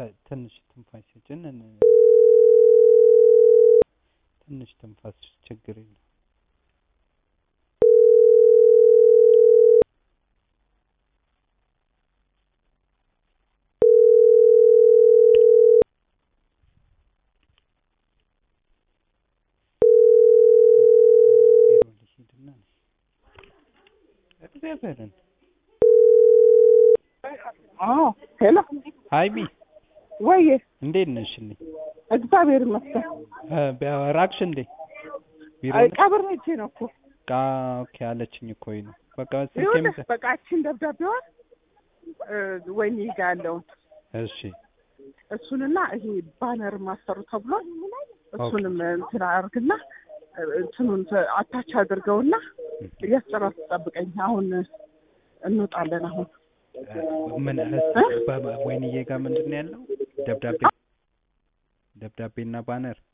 ተ- ትንሽ ትንፋሽ ስጭን እን- ትንሽ ትንፋስ ችግር የለም ቢሮ ልሂድና እግዚአብሔርን አዎ ሄሎ ሀይሚ ወይ እንዴት ነሽልኝ እግዚአብሔር ይመስገን እ ራቅሽ እንዴ ቢሮ አይ ነሽ? ቀብር ሄጄ ነው እኮ ቃ ኦኬ አለችኝ እኮ ይሄ ነው በቃ ስልኬም ይኸውልህ በቃ እቺን ደብዳቤዋን እ ወይኔ ጋ ያለውን እሺ እሱንና ይሄ ባነር ማሰሩ ተብሏል እሱንም እንትን አድርግና እ እንትኑን ተ- አታች አድርገውና እያስጨረስ ጠብቀኝ አሁን እንወጣለን አሁን እ ምን እ? በ- ወይንዬ ጋር ምንድን ነው ያለው ደብዳቤ ደብዳቤና ባነር